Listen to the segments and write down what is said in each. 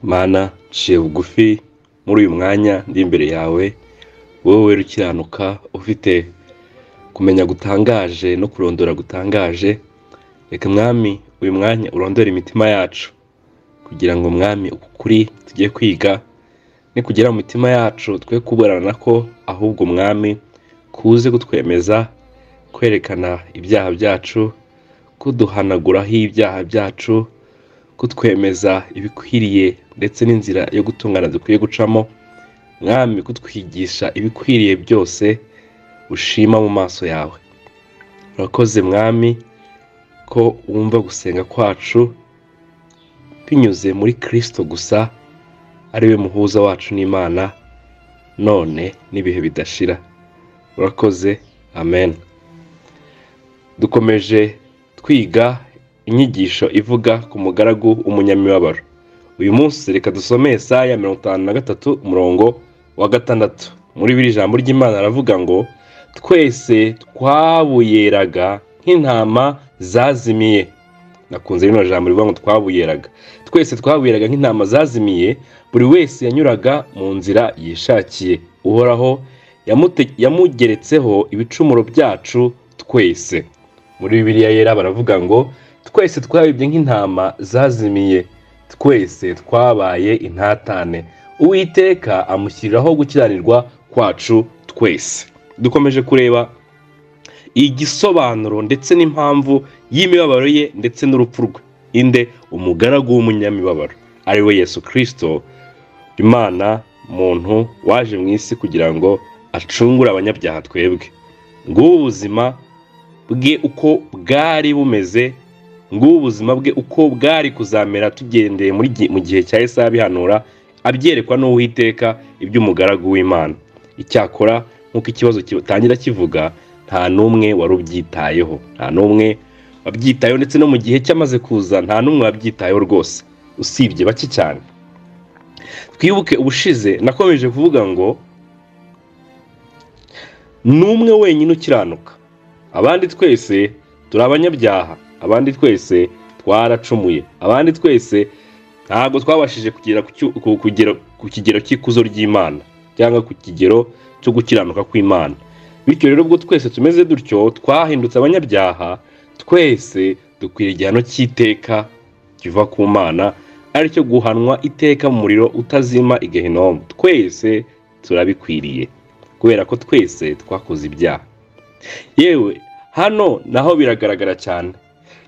mana nciye bugufi muri uyu mwanya ndi imbere yawe wowe ukiranuka ufite kumenya gutangaje no kurondora gutangaje reka mwami uyu mwanya urondore imitima yacu kugira ngo mwami ukuri tugiye kwiga nikugera mu mitima yacu twe kuburana ko ahubwo mwami kuze kutwemeza kwerekana ibyaha byacu kuduhanaguraho ibyaha byacu kutwemeza ibikwiriye ndetse n'inzira yo gutungana dukwiye gucamo mwami kutwigisha ibikwiriye byose ushima mu maso yawe urakoze mwami ko wumva gusenga kwacu binyuze muri kirisito gusa ari we muhuza wacu n'imana none n'ibihe bidashira urakoze amen dukomeje twiga inyigisho ivuga ku mugaragu umunyamibabaro uyu munsi reka dusome Yesaya mirongo itanu na gatatu umurongo wa gatandatu muri biri jambo ry'imana aravuga ngo twese twabuyeraga nk'intama zazimiye nakunze rino jambo rivuga ngo twabuyeraga twese twabuyeraga nk'intama zazimiye buri wese yanyuraga mu nzira yishakiye uhoraho yamute- yamugeretseho ibicumuro byacu twese muri bibiliya yera baravuga ngo twese twabibye nk'intama zazimiye twese twabaye intatane uwiteka amushyiriraho gukiranirwa kwacu twese dukomeje kureba igisobanuro ndetse n'impamvu y'imibabaro ye ndetse n'urupfu rwe inde umugaragu w'umunyamibabaro ari we yesu kirisito imana muntu waje mu isi kugira ngo acungure abanyabyaha twebwe ngubu ubuzima bwe uko bwari bumeze ngubu ubuzima bwe uko bwari kuzamera tugendeye muri gi- mu gihe cya Yesu abihanura abyerekwa n'uwiteka iby'umugaragu w'imana icyakora nk'uko ikibazo gitangira kivuga nta n'umwe wari ubyitayeho nta n'umwe wabyitayeho ndetse no mu gihe cyamaze kuza nta n'umwe wabyitayeho rwose usibye bake cyane twibuke ubushize nakomeje kuvuga ngo ni umwe wenyine ukiranuka abandi twese turi abanyabyaha abandi twese twaracumuye abandi twese ntabwo twabashije kugera ku cyu- ku- kugera- ku kigero cy'ikuzo ry'imana cyangwa ku kigero cyo gukiranuka kw'imana bityo rero ubwo twese tumeze dutyo twahindutse abanyabyaha twese dukwira igihano cy'iteka kiva ku mana aricyo guhanwa iteka mu muriro utazima igehinomu twese turabikwiriye kubera ko twese twakoze ibyaha yewe hano naho biragaragara cyane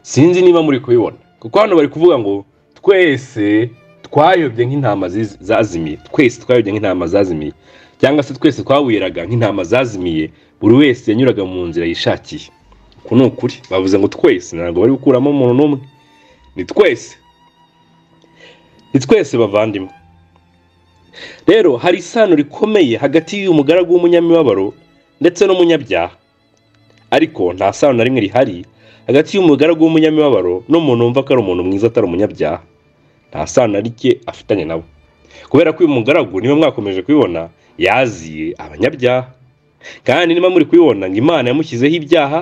sinzi niba muri kubibona kuko hano bari kuvuga ngo twese twayobye nk'intama ziz- zazimiye twese twayobye nk'intama zazimiye cyangwa se twese twawiraga nk'intama zazimiye buri wese yanyuraga mu nzira yishakiye uku ni ukuri bavuze ngo twese ntabwo bari gukuramo umuntu n'umwe ni twese ni twese bavandimwe rero hari isano rikomeye hagati y'uyu mugaragu w'umunyamibabaro ndetse n'umunyabyaha ariko nta sano na rimwe rihari hagati y'umugaragu w'umunyamibabaro n'umuntu wumva ko ari umuntu mwiza atari umunyabyaha nta sano na rike afitanye nabo kubera ko uyu mugaragu niba mwakomeje kubibona yaziye abanyabyaha kandi niba muri kubibona ngo imana yamushyizeho ibyaha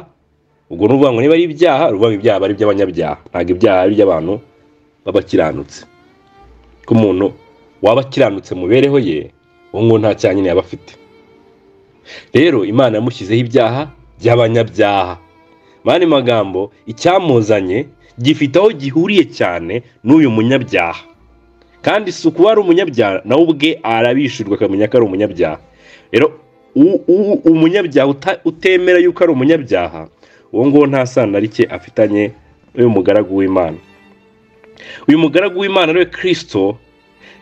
ubwo ni ukuvuga ngo niba ari ibyaha ni ukuvuga ngo ibyaha aba ari iby'abanyabyaha ntabwo ibyaha ari iby'abantu b'abakiranutse ko umuntu waba akiranutse mu mibereho ye uwo nguwo nta cyaha nyine yaba afite rero imana yamushyizeho ibyaha by'abanyabyaha mani magambo icyamuzanye gifite aho gihuriye cyane n'uyu munyabyaha kandi si ukuba ari umunyabyaha nawe ubwe arabishyurwa akamenya ko ari umunyabyaha rero u- u- umunyabyaha uta- utemera yuko ari umunyabyaha uwo nguwo nta sano na rike afitanye n'uyu mugaragu w'imana uyu mugaragu w'imana ariwe kirisito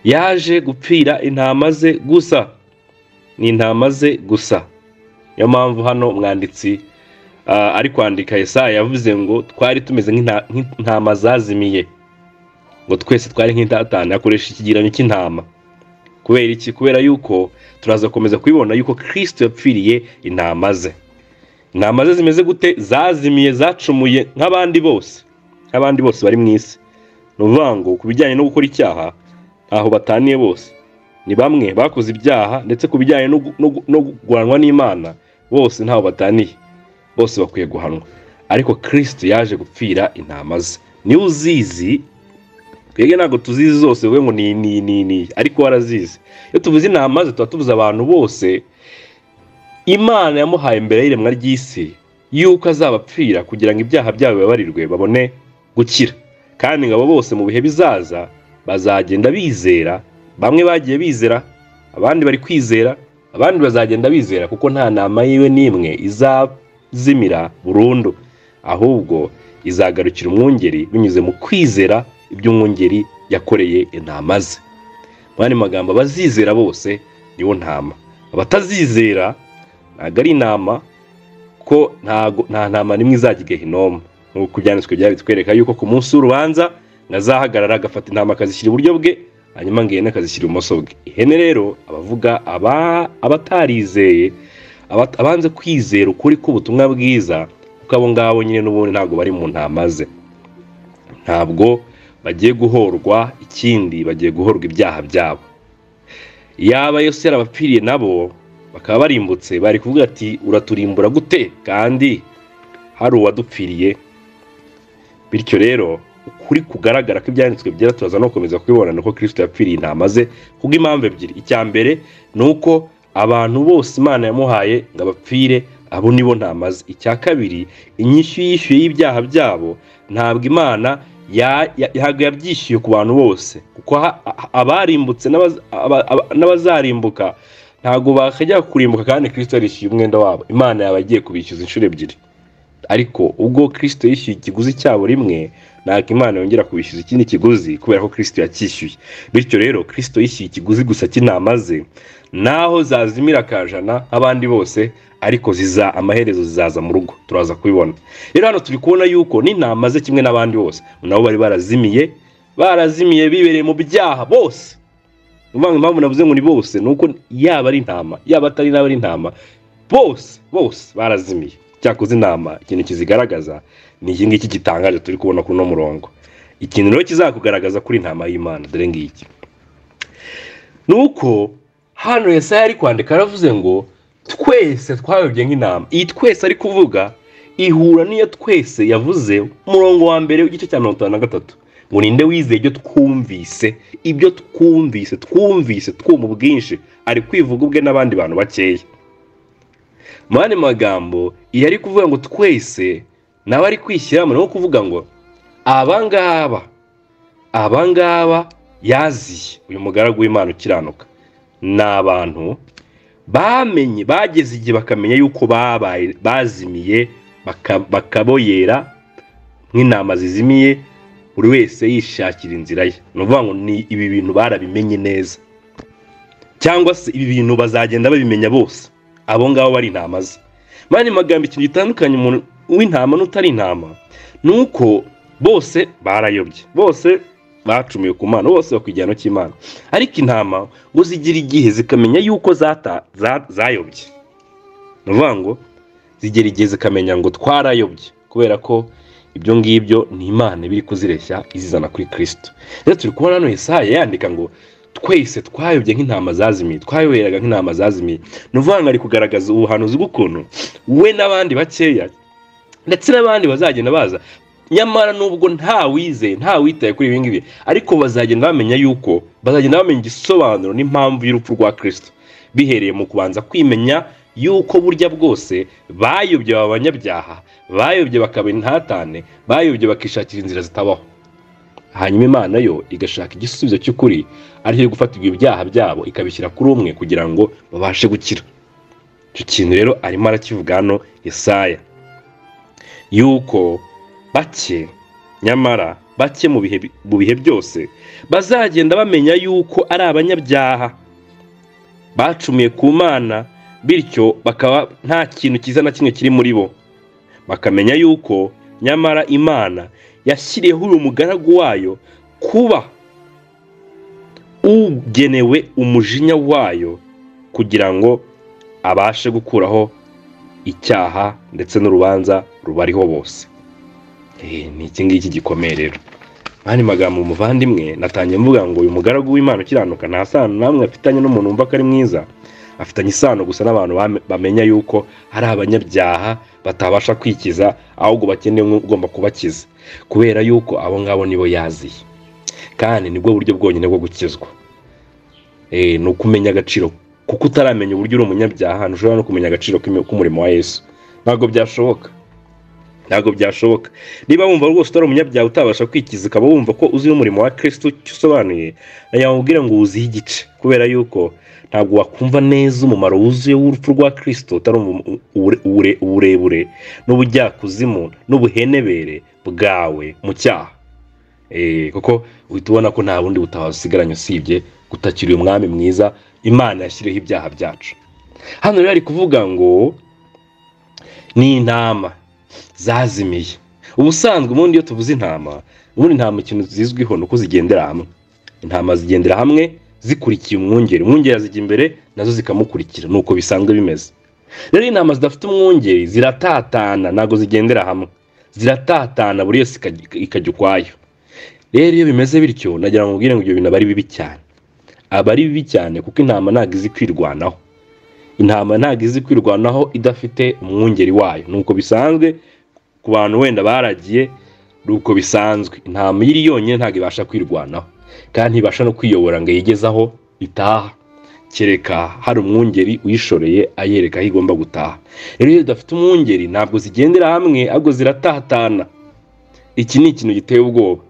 yaje gupfira intama ze gusa ni intama ze gusa niyo mpamvu hano umwanditsi ah, ari kwandika Yesaya yavuze ngo twari tumeze nk'inta- nk'intama zazimiye ngo twese twari nk'intatane akoresha ikigereranyo cy'intama kubera iki kubera yuko turaza gukomeza kubibona yuko kirisito yapfiriye intama ze intama ze zimeze gute zazimiye zacumuye nk'abandi bose nk'abandi bose bari mu isi ni ukuvuga ngo ku bijyanye no gukora icyaha ntaho bataniye bose ni bamwe bakoze ibyaha ndetse ku bijyanye no gu- no gu- no guhanwa n'imana bose ntaho bataniye bose bakwiye guhanwa ariko kirisito yaje gupfira intama ze niwe uzizi twebwe ntabwo tuzizi zose wowe ngo ni ni ni ni ariko warazizi iyo tuvuze intama ze tuba tubuze abantu bose imana yamuhaye mbere y'iremwa ry'isi yuko azabapfira kugira ngo ibyaha byabo bibabarirwe babone gukira kandi ngo abo bose mu bihe bizaza bazagenda bizera bamwe bagiye bizera abandi bari kwizera abandi bazagenda bizera kuko nta nama yiwe n'imwe izazimira burundu ahubwo izagarukira umwungeri binyuze mu kwizera iby'umwungeri yakoreye intama ze muri andi magambo abazizera bose nibo ntama abatazizera ntabwo ari intama ko ntago- nta ntama n'imwe izajya igahinomu nk'uko ibyanditswe byari bitwereka yuko ku munsi w'urubanza ntazahagarara agafata intama akazishyira iburyo bwe hanyuma ngo ihene akazishyira ibumoso bwe ihene rero abavuga aba- abatarizeye aba- abanze kwizera ukuri k'ubutumwa bwiza kuko abo ngabo nyine n'ubundi ntabwo bari mu ntama ze ntabwo bagiye guhorwa ikindi bagiye guhorwa ibyaha byabo yaba yose yarabapfiriye nabo bakaba barimbutse bari kuvuga ati uraturimbura gute kandi hari uwadupfiriye bityo rero ukuri kugaragara ko ibyanditswe byera turaza no gukomeza kubibona nuko kirisito yapfiriye intama ze kubw'impamvu ebyiri icya mbere ni uko abantu bose imana yamuhaye ngo abapfire abo nibo ntama ze icya kabiri inyishyu yishyuye y'ibyaha byabo ntabwo imana ya- ya- ntabwo yabyishyuye ku bantu bose kuko ha- ha- abarimbutse n'abaz- aba- aba- n'abazarimbuka ntabwo bakajya kurimbuka kandi kirisito yarishyuye umwenda wabo imana yaba agiye kubishyuza inshuro ebyiri ariko ubwo kirisito yishyuye ikiguzi cyabo rimwe ntabwo imana yongera kubishyuza ikindi kiguzi kubera ko kirisito yacyishyuye bityo rero kirisito yishyuye ikiguzi gusa cy'intama ze naho zazimira akajana nk'abandi bose ariko ziza amaherezo zizaza mu rugo turaza kubibona rero hano turi kubona yuko n'intama ze kimwe n'abandi bose nabo bari barazimiye barazimiye bibereye mu byaha bose ni ukuvuga ngo impamvu navuze ngo ni bose ni uko yaba ari intama yaba atari n'aba ari intama bose bose barazimiye cyakoze inama ikintu kizigaragaza ni iki ngiki gitangaje turi kubona kuri uno murongo ikintu rero kizakugaragaza kuri intama y'imana dore ngiki ni uko hano yesaya ari kwandika yaravuze ngo twese twayobye nk'intama iyi twese ari kuvuga ihura n'iyo twese yavuze umurongo wa mbere w'igice cya mirongo itanu na gatatu ngo ninde wizeye ibyo twumvise ibyo twumvise twumvise twumva ubwinshi ari kwivuga ubwe n'abandi bantu bakeya mu yandi magambo iyo ari kuvuga ngo twese nawe ari kwishyiramo ni nko kuvuga ngo abangaba abangaba yaziye uyu mugaragu w'imana ukiranuka ni abantu bamenye bageze igihe bakamenya yuko babaye bazimiye baka- bakaboyera nk'intama zizimiye buri wese yishakira inzira ye ni ukuvuga ngo ni ibi bintu barabimenye neza cyangwa se ibi bintu bazagenda babimenya bose abo ngabo bari intama ze mu yandi magambo ikintu gitandukanye umuntu w'intama n'utari intama ni uko bose barayobye bose bacumiwe ku mana bose bakwijyana cy'imana ariko intama ngo zigira igihe zikamenya yuko zata- za- zayobye ni ukuvuga ngo zigera igihe zikamenya ngo twarayobye kubera ko ibyo ngibyo ni imana iba iri kuzireshya izizana kuri kirisito rero turi kubona hano Yesaya yandika ngo twese twayobye nk'intama zazimiye twayoboraga nk'intama zazimiye ni ukuvuga ngo ari kugaragaza ubuhanuzi bw'ukuntu we n'abandi bakeya ndetse n'abandi bazagenda baza nyamara nubwo nta wizeye nta witaye kuri ibi ngibi ariko bazagenda bamenya yuko bazagenda bamenya igisobanuro n'impamvu y'urupfu rwa kirisito bihereye mu kubanza kwimenya yuko burya bwose bayobye aba banyabyaha bayobye bakaba intatane bayobye bakishakira inzira zitabaho hanyuma imana yo igashaka igisubizo cy'ukuri aricyo gufatirwa ibyaha byabo ikabishyira kuri umwe kugira ngo babashe gukira icyo kintu rero arimo arakivuga hano Yesaya yuko bake nyamara bake mu bihe mu bihe byose bazagenda bamenya yuko ari abanyabyaha bacumiye ku mana bityo bakaba nta kintu cyiza na kimwe kiri muri bo bakamenya yuko nyamara imana yashyiriyeho uyu mugaragu wayo kuba ugenewe umujinya wayo kugira ngo abashe gukuraho icyaha ndetse n'urubanza rubariho bose Eh, ni iki ngiki gikomeye rero mani magambo umuvandimwe natangiye mvuga ngo uyu mugaragu w'imana ukiranuka nta sano namwe afitanye n'umuntu wumva ko ari mwiza afitanye isano gusa n'abantu bame- bamenya yuko hari abanyabyaha batabasha kwikiza ahubwo bakeneye umwe ugomba kubakiza kubera yuko abo ngabo nibo yaziye kandi nibwo buryo bwonyine bwo gukizwa ni ukumenya agaciro kuko utaramenya uburyo uri umunyabyaha ntushobora no kumenya agaciro k'umurimo wa yesu ntabwo byashoboka ntabwo byashoboka niba wumva rwose utari umunyabyaha utabasha kwikiza ukaba wumva ko uzi umurimo wa kirisitu icyo usobanuye yamubwira ngo wuzihe igice kubera yuko ntabwo wakumva neza umumaro wuzuye w'urupfu rwa kirisitu utari uburebure n'ubujyakuzimu n'ubuhenebere bwawe mu cyaha kuko uhita ubona ko nta bundi butawazigaranye usibye gutakira uyu mwami mwiza imana yashyireho ibyaha byacu hano rero ari kuvuga ngo ni intama zazimiye ubusanzwe ubundi iyo tuvuze intama ubundi intama ikintu zizwiho ni uko zigendera hamwe intama zigendera hamwe zikurikiye umwungeri umwungeri azijya imbere nazo zikamukurikira ni uko bisanzwe bimeze rero intama zidafite umwungeri ziratatana ntabwo zigendera hamwe ziratatana buri yose ikajya ukwayo rero iyo bimeze bityo nagira ngo mubwire ngo ibyo bintu aba ari bibi cyane aba ari bibi cyane kuko intama ntabwo izi kwirwanaho intama ntabwo izi kwirwanaho idafite umwungeri wayo ni uko bisanzwe ku bantu wenda baragiye ni uko bisanzwe intama iyo iri yonyine ntabwo ibasha kwirwanaho kandi ntibasha no kwiyobora ngo aho itaha kereka hari umwungeri uyishoreye ayereka aho igomba gutaha rero iyo udafite umwungeri ntabwo zigendera hamwe ahubwo ziratatana iki ni ikintu giteye ubwoba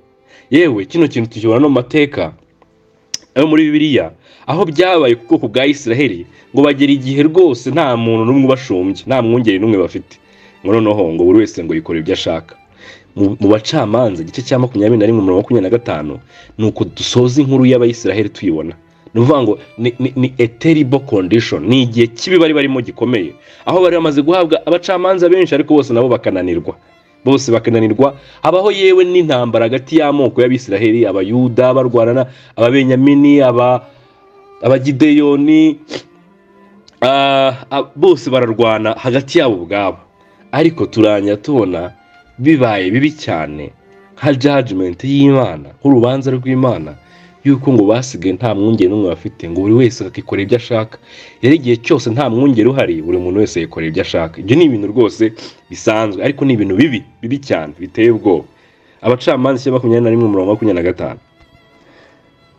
yewe kino kintu tukibona no mu mateka ayo muri bibiliya aho byabaye ku bwoko bwa israheli ngo bagera igihe rwose nta muntu n'umwe ubashumbye nta mwungeri n'umwe bafite ngo noneho ngo buri wese ngo yikore ibyo ashaka mu bacamanza igice cya makumyabiri na rimwe mirongo makumyabiri na gatanu ni uko dusoza inkuru y'abayisiraheli tuyibona ni ukuvuga ngo ni eteribo kondishoni ni igihe kibi bari barimo gikomeye aho bari bamaze guhabwa abacamanza benshi ariko bose nabo bakananirwa bose bakananirwa habaho yewe n'intambara hagati y'amoko y'abisiraheli abayuda barwanana ababenyamini abagideyoni bose bararwana hagati yabo ubwabo ariko turangira tubona bibaye bibi cyane nka jajimenti y'imana nk'urubanza rw'imana y'uko ngo basigaye nta mwungeri n'umwe bafite ngo buri wese akikorera ibyo ashaka rero igihe cyose nta mwungeri uhari buri muntu wese yikorera ibyo ashaka ibyo ni ibintu rwose bisanzwe ariko ni ibintu bibi bibi cyane biteye ubwoba abacamanza cya makumyabiri na rimwe umurongo makumyabiri na gatanu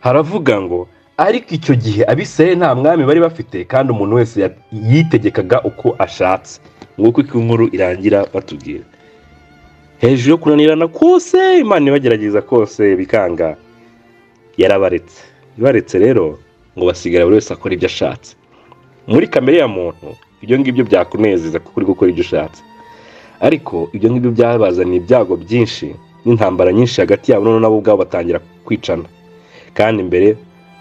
haravuga ngo ariko icyo gihe abisirayeli nta mwami bari bafite kandi umuntu wese yitegekaga uko ashatse nguko uko inkuru irangira batubwira hejuru yo kunanirana kose imana ibagerageza kose bikanga yarabaretse ibaretse rero ngo basigara buri wese akora ibyo ashatse muri kamere ya muntu ibyo ngibyo byakunezeza kuko uri gukora ibyo ushatse ariko ibyo ngibyo byabazaniye ibyago byinshi n'intambara nyinshi hagati yabo noneho nabo ubwabo batangira kwicana kandi mbere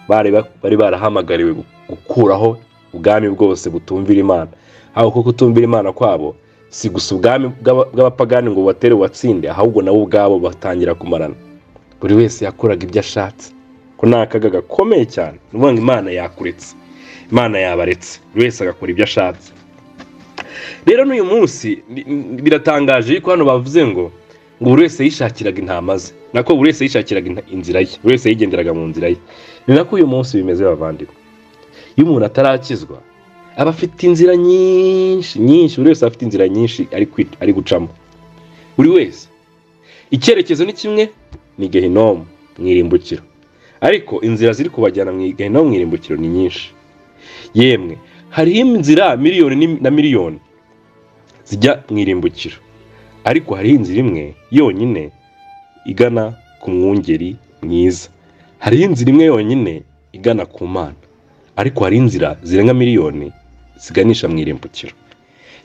bari barahamagariwe gukuraho ubwami bwose butumvira imana aho kuko kutumvira imana kwabo si gusa ubwami bw'abapagani ngo bubatere watsinde ahubwo nabo ubwabo batangira kumarana buri wese yakoraga ibyo ashatse ko ni akaga gakomeye cyane ni ukuvuga ngo imana yakuretse imana yabaretse buri wese agakora ibyo ashatse rero n'uyu munsi biratangaje yuko hano bavuze ngo ngo buri wese yishakiraga intama ze nako buri wese yishakiraga inzira ye buri wese yigenderaga mu nzira ye ni nako uyu munsi bimeze bavandimwe iyo umuntu atarakizwa aba afite inzira nyinshi nyinshi buri wese afite inzira nyinshi ari gucamo buri wese icyerekezo ni kimwe ni gehinomu mu irimbukiro ariko inzira ziri kubajyana mu gehinomu mu irimbukiro ni nyinshi yemwe hariho inzira miliyoni na miliyoni zijya mu irimbukiro ariko hariho inzira imwe yonyine igana ku mwungeri mwiza hariho inzira imwe yonyine igana ku mana ariko hari inzira zirenga miliyoni ziganisha mu irimbukiro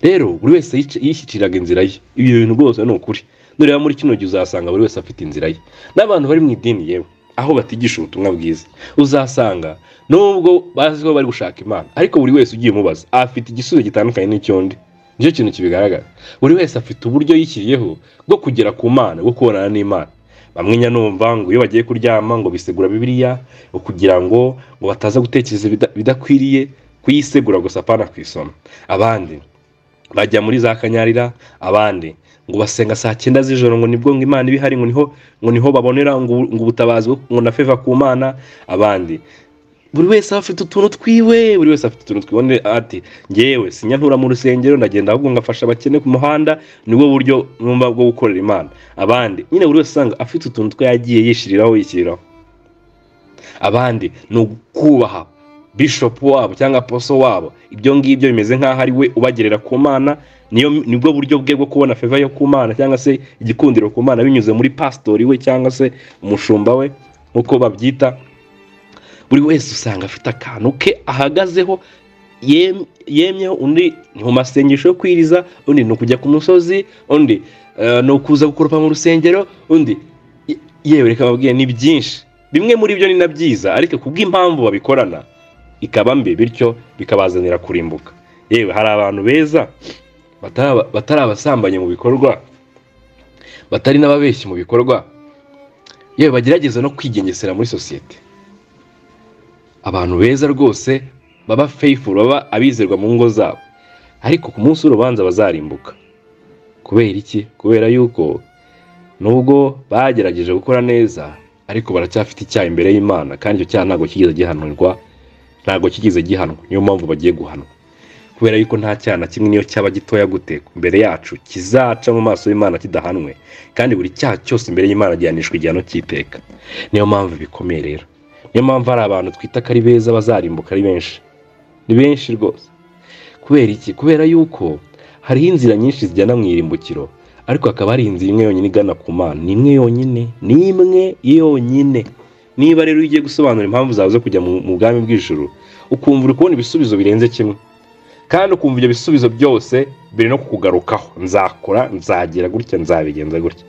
rero buri wese yishyikiraga inzira ye ibyo bintu rwose ni ukuri nureba muri kino gihe uzasanga buri wese afite inzira ye n'abantu bari mu idini yewe aho batigisha ubutumwa bwiza uzasanga nubwo bazi ko bari gushaka imana ariko buri wese ugiye umubaza afite igisubizo gitandukanye n'icy'undi nicyo kintu kibigaragara buri wese afite uburyo yishyiriyeho bwo kugera ku mana bwo kubonana n'imana bamwe nyanumva ngo iyo bagiye kuryama ngo bisegura bibiliya kugira ngo ngo bataza gutekereza bidakwiriye kuyisegura gusa apana ku isoma abandi bajya muri za kanyarira abandi ngo basenga saa cyenda z'ijoro ngo nibwo ngo imana iba ihari ngo niho ngo niho babonera ngo ubutabazi ngo na feva ku mana abandi buri wese aba afite utuntu twiwe buri wese afite utuntu twibone ati ngewe sinyantura mu rusengero ndagenda ahubwo ngafasha abakene ku muhanda nibwo buryo numva bwo gukorera imana abandi nyine buri wese usanga afite utuntu twe yagiye yishyiriraho yishyiriraho abandi ni ukubaha bishopu wabo cyangwa poso wabo ibyo ngibyo bimeze nk'aho ari we ubagerera ku mana niyo nibwo buryo bwe bwo kubona feva yo ku mana cyangwa se igikundiro ku mana binyuze muri pasitori we cyangwa se umushumba we nk'uko babyita buri wese usanga afite akantu ke ahagazeho yem- yemyeho undi ni mu masengesho yo kwiriza undi ni ukujya ku musozi undi eh, ni ukuza gukoropa mu rusengero undi ye- yewe reka babwiye ni byinshi bimwe muri byo ni na byiza ariko kubw'impamvu babikorana ikaba mbi bityo bikabazanira kurimbuka yewe hari abantu beza bataba- batari abasambanye mu bikorwa batari n'ababeshyi mu bikorwa yewe bagerageza no kwigengesera muri sosiyete abantu beza rwose baba faithful baba abizerwa mu ngo zabo ariko ku munsi w'urubanza bazarimbuka kubera iki kubera yuko nubwo bagerageje gukora neza ariko baracyafite icyaha imbere y'imana kandi icyo cyaha ntabwo kigeze gihanurwa ntabwo kigeze gihanwa niyo mpamvu bagiye guhanwa kubera yuko nta cyaha na kimwe niyo cyaba gitoya gute imbere yacu kizaca mu maso y'imana kidahanwe kandi buri cyaha cyose imbere y'imana gihanishwa igihano cy'iteka niyo mpamvu bikomeye rero niyo mpamvu hari abantu twita ko ari beza bazarimbuka ari benshi ni benshi rwose kubera iki kubera yuko hariho inzira nyinshi zijyana mu irimbukiro ariko hakaba hari inzira imwe yonyine igana ku mana ni imwe yonyine ni imwe yonyine niba rero ugiye gusobanura impamvu zawe zo kujya mu mu bwami bw'ijuru ukumva uri kubona ibisubizo birenze kimwe kandi ukumva ibyo bisubizo byose biri no kukugarukaho nzakora nzagira gutya nzabigenza gutya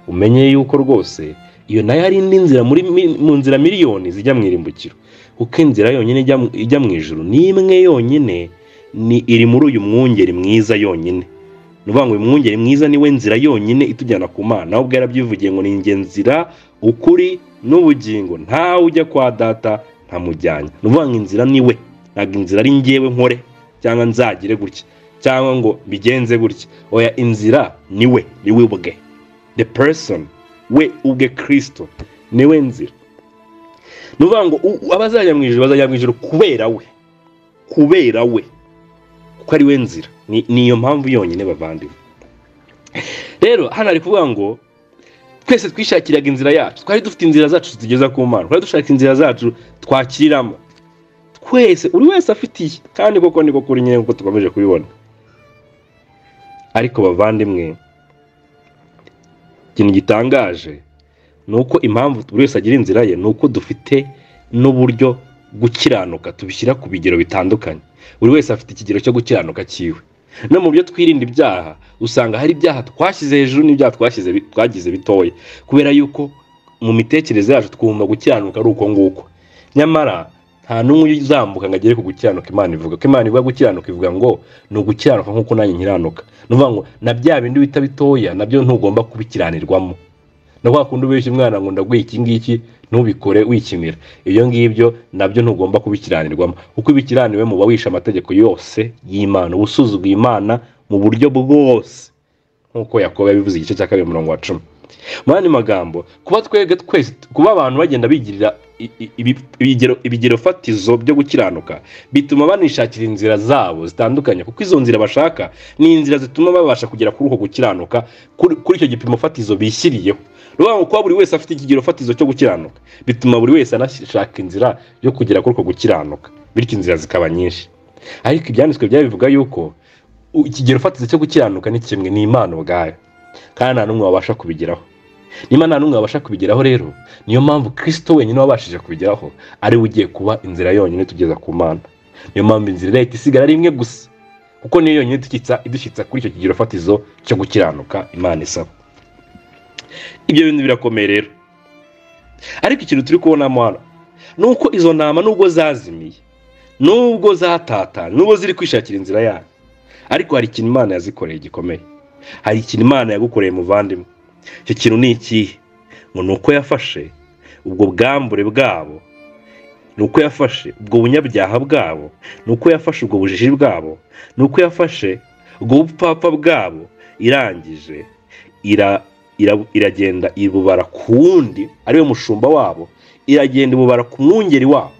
umenye yuko rwose iyo nayo ari indi nzira muri mi- mu nzira miliyoni zijya mu irimbukiro kuko inzira yonyine ijya mu- ijya mu ijuru ni imwe yonyine ni iri muri uyu mwungeri mwiza yonyine ni ukuvuga ngo uyu mwungeri mwiza niwe nzira yonyine itujyana ku mana nawe ubwo yarabyivugiye ngo ni njye nzira ukuri n'ubugingo ntawe ujya kwa data ntamujyanye ni ukuvuga ngo inzira ni we ntabwo inzira ari njyewe nkore cyangwa nzagire gutya cyangwa ngo mbigenze gutya oya inzira ni we ni we ubwe the person we ubwe kirisito ni we nzira ni ukuvuga ngo u- abazajya mu ijoro bazajya mu ijoro kubera we kubera we kuko ari we nzira Ni- ni iyo mpamvu yonyine bavandimwe rero hano ari kuvuga ngo twese twishakiraga inzira yacu twari dufite inzira zacu zitugeza ku mana twari dushaka inzira zacu twakiriramo twese buri wese afite iye kandi koko niko kuri nyine nk'uko tukomeje kubibona ariko bavandimwe ikintu gitangaje ni uko impamvu buri wese agira inzira ye ni uko dufite n'uburyo gukiranuka tubishyira ku bigero bitandukanye buri wese afite ikigero cyo gukiranuka cyiwe no mu byo twirinda ibyaha usanga hari ibyaha twashyize hejuru n'ibyaha twashyize bi- twagize bitoya kubera yuko mu mitekerereze yacu twumva gukiranuka ari uko nguko nyamara nta n'umwe uzambuka ngo agere ku gukiranuka imana ivuga ko imana ivuga gukiranuka ivuga ngo ni ugukiranuka nk'uko nanjye nkiranuka ni ukuvuga ngo na bya bindi bita bitoya nabyo ntugomba kubikiranirwamo na kwa kundi ubeshya umwana ngo ndaguhe iki ngiki ntubikore wikinira ibyo ngibyo nabyo ntugomba kubikiranirwamo kuko ibikiraniwe muba wishe amategeko yose y'imana uba usuzuguye imana mu buryo bwose nk'uko yakobo yabivuze igice cya kabiri umurongo wa cumi mu yandi magambo kuba twebwe twese kuba abantu bagenda bigirira i- i- ibi- ibigero ibigero fatizo byo gukiranuka bituma banishakira inzira zabo zitandukanye kuko izo nzira bashaka ni inzira zituma babasha kugera kuri uko gukiranuka kuri kuri icyo gipimo fatizo bishyiriyeho ruvuga ngo kuba buri wese afite ikigero fatizo cyo gukiranuka bituma buri wese anashaka inzira yo kugera kuri uko gukiranuka bityo inzira zikaba nyinshi ariko ibyanditswe byabivuga yuko u- ikigero fatizo cyo gukiranuka ni kimwe ni imana ubwayo kandi nta n'umwe wabasha kubigeraho niba nta n'umwe wabasha kubigeraho rero niyo mpamvu kirisito wenyine wabashije kubigeraho ari we ugiye kuba inzira yonyine tugeza ku mana niyo mpamvu inzira irahita isigara ari imwe gusa kuko niyo yonyine idushyitsa idushyitsa kuri icyo kigero fatizo cyo gukiranuka imana isaba ibyo bintu birakomeye rero ariko ikintu turi kubonamo hano ni uko izo ntama nubwo zazimiye nubwo zatatana nubwo ziri kwishakira inzira yayo ariko hari ikintu imana yazikoreye gikomeye hari ikintu imana yagukoreye muvandimwe icyo kintu ni ikihe ngo ni uko yafashe ubwo bwambure bwabo ni uko yafashe ubwo bunyabyaha bwabo ni uko yafashe ubwo bujiji bwabo ni uko yafashe ubwo bupfapfa bwabo irangije ira, ira, iragenda ibubara ku wundi ariwe mushumba wabo iragenda ibubara ku mwungeri wabo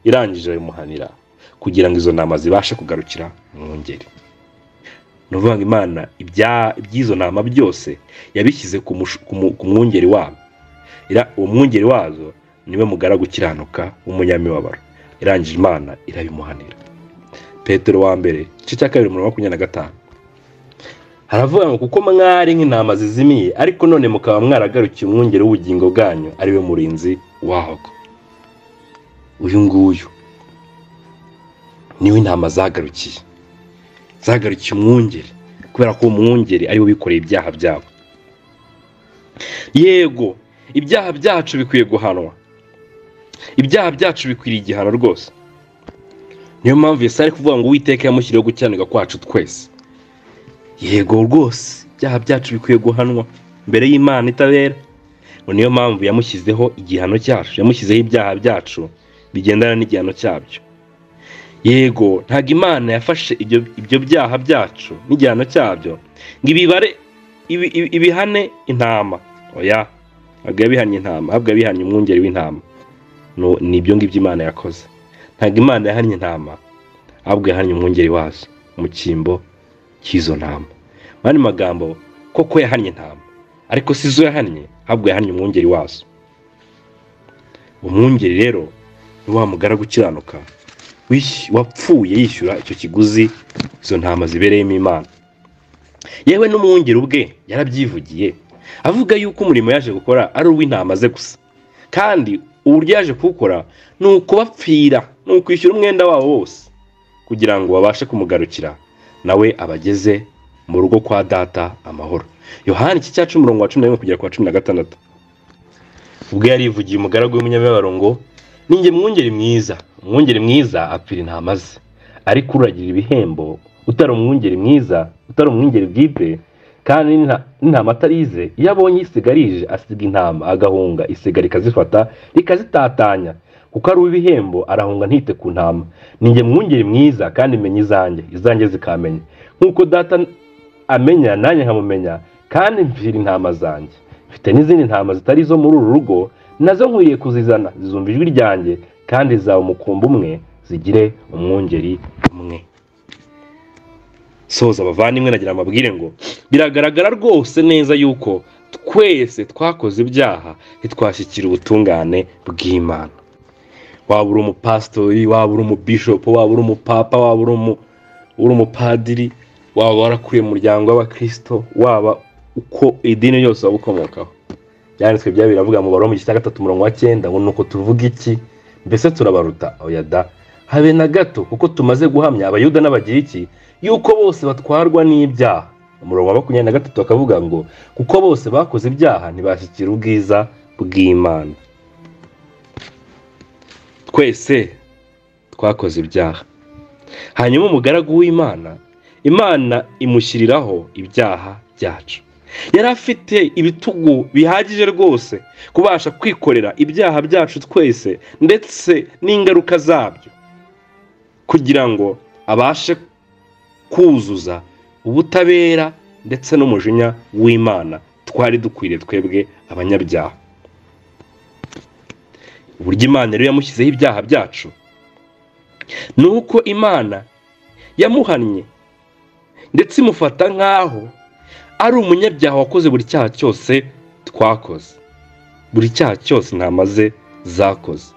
irangije babimuhanira kugira ngo izo ntama zibashe kugarukira mwungeri ni ukuvuga ngo imana ibya- iby'izo ntama byose yabishyize ku mush- ku mu- ku mwungeri wabo Ira- uwo mwungeri wazo niwe mugara gukiranuka w'umunyamibabaro irangije imana irabimuhanira petero wa mbere igice cya kabiri mirongo makumyabiri na gatanu haravuga ngo kuko mwari nk'intama zizimiye ariko none mukaba mwaragarukiye umwungeri w'ubugingo bwanyu ariwe murinzi waho uyu nguyu niwe intama zagarukiye zagarukiye umwungeri kubera ko uwo mwungeri ariwe wikoreye ibyaha byabo yego ibyaha byacu bikwiye guhanwa ibyaha byacu bikwiriye igihano rwose niyo mpamvu yesi ari kuvuga ngo uwiteka yamushyiriyeho gukiranirwa kwacu twese yego rwose ibyaha byacu bikwiye guhanwa mbere y'imana itabera ngo niyo mpamvu yamushyizeho igihano cyacu yamushyizeho ibyaha byacu bigendana n'igihano cyabyo yego ntabwo imana yafashe ibyo byaha byacu n'igihano cyabyo ngo ibibare ibihane intama oya ntabwo yabihanye intama ahubwo yabihanye umwungeri w'intama ni ibyo ngibyo imana yakoze ntabwo imana yahanye intama ahubwo yahanye umwungeri wazo mu cyimbo cy'izo ntama mu yandi magambo koko yahanye intama ariko si zo yahanye ahubwo yahanye umwungeri wazo umwungeri rero ni wa mugara gukiranuka wapfuye yishyura icyo kiguzi izo ntama zibereyemo imana yewe n'umwungeri ubwe yarabyivugiye avuga yuko umurimo yaje gukora ari uw'intama ze gusa kandi uburyo yaje kuwukora ni ukubapfira ni ukwishyura umwenda wabo wose kugira ngo babashe kumugarukira nawe abageze mu rugo kwa data amahoro yohani iki cya cumi wa cumi na rimwe kugera ku wa cumi na gatandatu ubwo yarivugiye umugaragu w'umunyamibabaro ngo ninjye mwungeri mwiza umwungeri mwiza apfira intama ze ariko uragira ibihembo utari umwungeri mwiza utari umwungeri bwite kandi n'intama atarize iyo abonye isigarije asiga intama agahunga isigara ikazifata rikazitatanya kuko ari uw'ibihembo arahunga ntite ku ntama ninjye mwungeri mwiza kandi menya izanjye izanjye zikamenya nk'uko data amenya nanjye nkamumenya kandi mfira intama zanjye mfite n'izindi ntama zitari izo muri uru rugo nazo nkwiriye kuzizana zizumva ijwi ryanjye kandi zaba umukumbi umwe zigire umwungeri umwe soza abavandimwe nagira amabwire ngo biragaragara rwose neza yuko twese twakoze ibyaha ntitwashyikira ubutungane bw'imana waba uri umupasitori waba uri umubishopu waba uri umupapa waba uri umupadiri waba warakuriye umuryango w'abakirisito waba uko idini yose waba ukomokaho byanditswe bya biravuga mu baromo igice cya gatatu umurongo wa cyenda ngo ni uko tuvuga iki mbese turabaruta oya da habe na gato kuko tumaze guhamya abayuda n'abagiriki yuko bose batwarwa n'ibyaha umurongo wa makumyabiri na gatatu bakavuga ngo kuko bose bakoze ibyaha ntibashyikira ubwiza bw'imana twese twakoze ibyaha hanyuma umugaragu w'imana imana imushyiriraho ibyaha byacu yari afite ibitugu bihagije rwose kubasha kwikorera ibyaha byacu twese ndetse n'ingaruka zabyo kugira ngo abashe kuzuza ubutabera ndetse n'umujinya w'imana twari dukwiriye twebwe abanyabyaha uburyo imana rero yamushyizeho ibyaha byacu ni uko imana yamuhannye ndetse imufata nk'aho ari umunyabyaha wakoze buri cyaha cyose twakoze buri cyaha cyose intama ze zakoze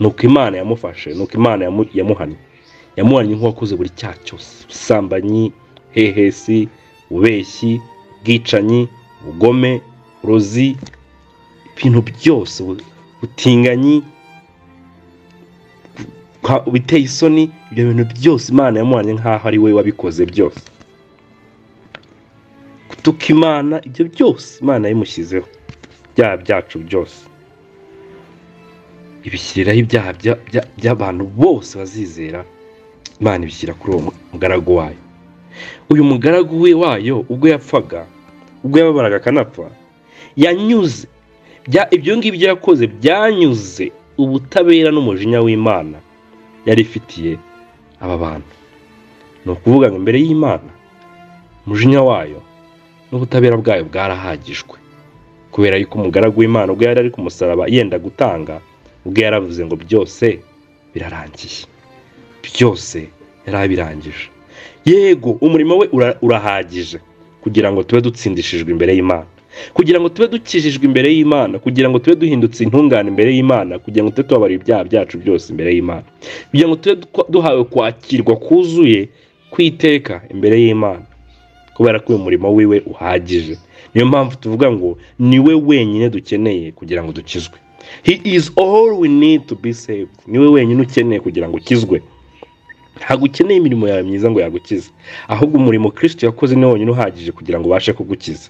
nuko imana yamufashe nuko imana yamuhannye yamuhannye nk'uwakoze buri cyaha cyose ubusambanyi hehesi ubeshyi ubwicanyi ubugome uburozi ibintu byose butinganyi biteye isoni ibyo bintu byose imana yamuhannye nk'aho ari we wabikoze byose gutuka imana ibyo byose imana yabimushyizeho ibyaha byacu byose ibishyiriraho ibyaha by'abantu bose bazizera imana ibishyira kuri uwo mugaragu wayo uyu mugaragu we wayo ubwo yapfaga ubwo yababaraga akanapfa yanyuze ibyo ngibyo yakoze byanyuze ubutabera n'umujinya w'imana yari ifitiye aba bantu ni ukuvuga ngo imbere y'imana umujinya wayo n'ubutabera bwayo bwarahagijwe kubera yuko umugaragu w'imana ubwo yari ari ku musaraba yenda gutanga ubwo yaravuze ngo byose birarangiye byose yari abirangije yego umurimo we urahagije kugira ngo tube dutsindishijwe imbere y'imana kugira ngo tube dukijijwe imbere y'imana kugira ngo tube duhindutse intungane imbere y'imana kugira ngo tube tubabarira ibyaha byacu byose imbere y'imana kugira ngo tube dukwa- duhawe kwakirwa kuzuye kw'iteka imbere y'imana kubera ko uyu murimo wiwe uhagije niyo mpamvu tuvuga ngo niwe wenyine dukeneye kugira ngo dukizwe he is all we need to be saved niwe wenyine ukeneye kugira ngo ukizwe ntabwo ukeneye imirimo yawe myiza ngo yagukize ahubwo umurimo kirisiti yakoze ni wonyine uhagije kugira ngo ubashe kugukiza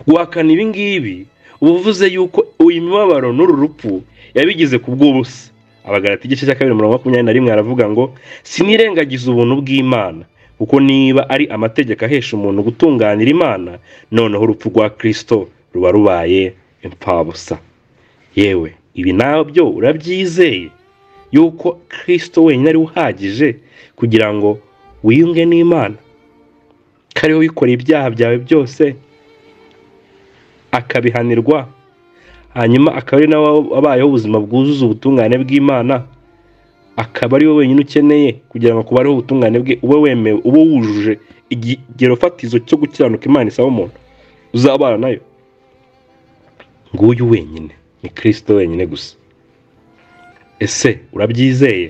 guhakana ibi ngibi uba uvuze yuko uyu mibabaro n'uru rupfu yabigize ku bw'ubusa abagarati igice cya kabiri mirongo makumyabiri na rimwe aravuga ngo sinirengagize ubuntu bw'imana kuko niba ari amategeko ahesha umuntu gutunganira imana noneho urupfu rwa kirisito ruba rubaye imfabusa yewe ibi nabyo urabyizeye yuko kirisito wenyine ari we uhagije kugira ngo wiyunge n'imana ko ariwe wikoreye ibyaha byawe byose akabihanirwa hanyuma akaba ari nawe wabayeho ubuzima bwuzuza ubutungane bw'imana akaba ari we wenyine ukeneye kugira ngo kubareho ubutungane bwe ube wemewe ube wujuje ikigero fatizo cyo gukiranuka imana isaba umuntu uzabana nayo nguyu wenyine ni kirisito wenyine gusa ese urabyizeye